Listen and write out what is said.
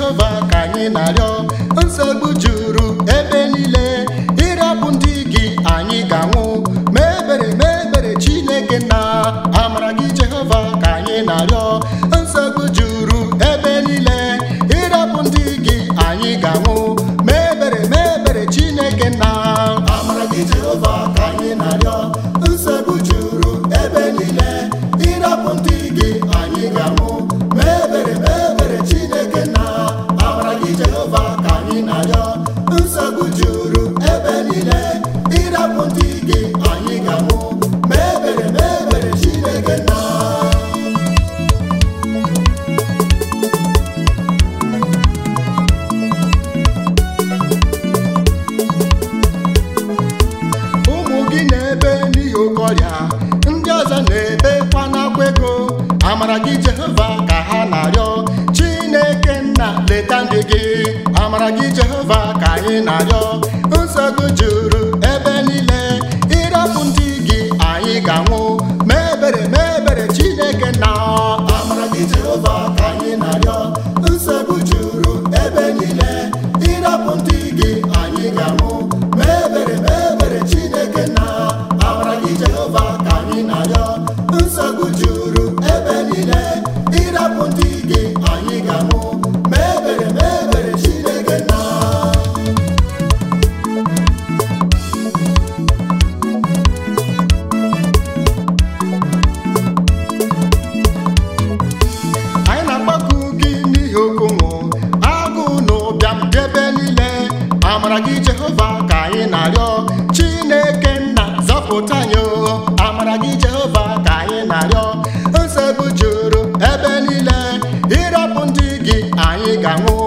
jehova ka anyị na-arịọ nsogbu juru ebe niile ịrapụ ndị gị anyị ga-anwụ ma ebere ma ebere chineke na amara gị jehova ka anyị na-arịọ nsogbu juru ebe niile ịrapụ ndị gị anyị ga-anwụ ma ebere ma ebere chineke na amara gị jehova ka anyị na-arịọ nsogbu juru ebe niile ịrapụ ndị gị anyị ga-anwụ ma ebere ma ebere chineke na amara gị jehova ka anyị na-arịọ nsogbu juru ebe niile ịrapụ ndị gị anyị ga-anwụ ma ebere ma ebere chineke na ụmụ gị na-ebe n'ihi oke ọrịa ndị ọzọ na-ebekwa n'akwa ego amara gị jehova ka ha na-arịọ chineke nna leta ndị gị amara gị jehova ka anyị na-arịọ nsogbu juru ebe niile ịrapụ ndị gị anyị ga-anwụ ma ebere ma ebere chineke na amara gị jehova ka anyị na-arịọ nsogbu juru ebe niile ịrapụ ndị gị anyị ga-anwụ ma ebere ma ebere chineke na amara gị jehova ka anyị na-arịọ nsogbu juru ebe niile ịrapụ ndị gị anyị ga-anwụ ma ebere ma ebere chineke na anyị na-agbakọ gị n'ihi okonwo agụụ na ụbịam dị ebe niile amara gị jehova ka anyị na-arịọ chineke nna zọpụta anyị o amara gị jehova ka anyị na-arịọ nsogbu juru ebe niile ịrapụ ndị gị anyị ga-anwụ